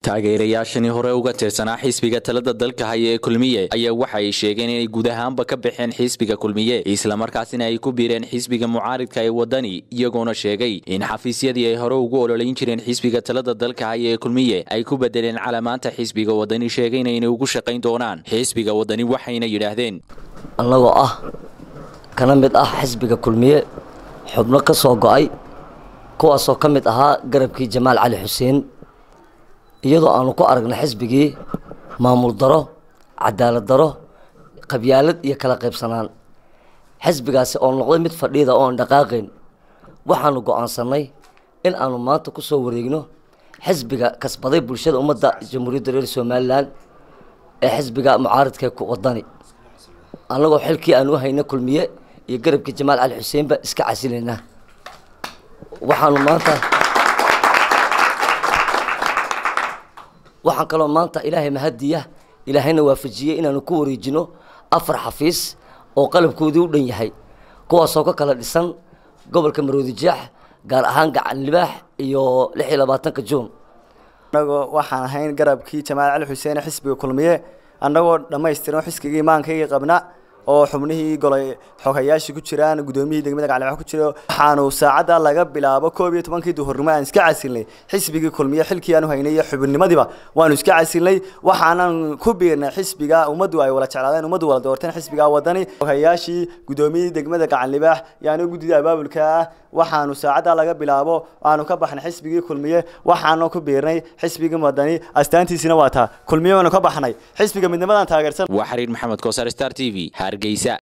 taageerayaashani hore uga tirsanaa xisbiga talada dalka haya ee kulmiye ayaa waxa ay sheegeen inay guud ahaanba ka baxeen xisbiga kulmiye islamarkaasina ay ku biireen xisbiga mucaaridka ee wadani iyagoona sheegay in xafiisyadii ay hore ugu ololayn jireen xisbiga talada dalka haya ee kulmiye ay ku bedeleen calamaanta xisbiga wadani sheegayna inay ugu shaqayn doonaan xisbiga wadani waxayna yidhaahdeen annagoo ah kana mid ah xisbiga kulmiye xubno ka soo go-ay kuwaasoo ka mid ahaa garabkii jamaal cali xuseen iyadoo aanu ku aragna xisbigii maamul daro cadaalad daro qabyaalad iyo kala qaybsanaan xisbigaasi oo noqday mid fadhiida oon dhaqaaqayn waxaanu go-aansanay in aanu maanta ku soo wareegno xisbiga kasbaday bulshada ummadda jamhuuriyadda reer somalilan ee xisbiga mucaaridka wadani annagoo xilkii aan u hayna kulmiye iyo garabkii jamaal cali xuseenba iska casilaynaa waxaanu maanta waxaan kaloo maanta ilaahay mahadiya ilaahayna waafajiyey inaanu ku wareejino afar xafiis oo qalabkoodii u dhan yahay kuwaasoo ka kala dhisan gobolka maroodijeex gaar ahaan gacan libaax iyo lix iyo labaatanka juun annagoo waxaan ahayn garabkii jamaal cali xuseen xisbiga kulmiye annagoo dhammaystiran xisbigii maankaygii qabna oo xubnihii golay xogayaashii ku jiraan gudoomiyihii degmada gaclibax ku jira waxaanu saacadda laga bilaabo koob iyo tobankii duhurnimo aan iska casilnay xisbigii kulmiye xilkii aanu haynay iyo xubinimadiiba waanu iska casilnay waxaanan ku biirnay xisbiga ummaddu ay wala jeclaadeen ummaddu wala doorteen xisbiga wadani xogayaashii gudoomiyihii degmada gacanlibaax yaanu guddida abaabulka ah waxaanu saacadda laga bilaabo aanu ka baxnay xisbigii kulmiye waxaanu ku biirnay xisbigii wadani astaantiisina waa taa kulmiye waanu ka baxnay xisbiga midnimadan taageersan waa xiriir maxamed koosar star t v hargeysa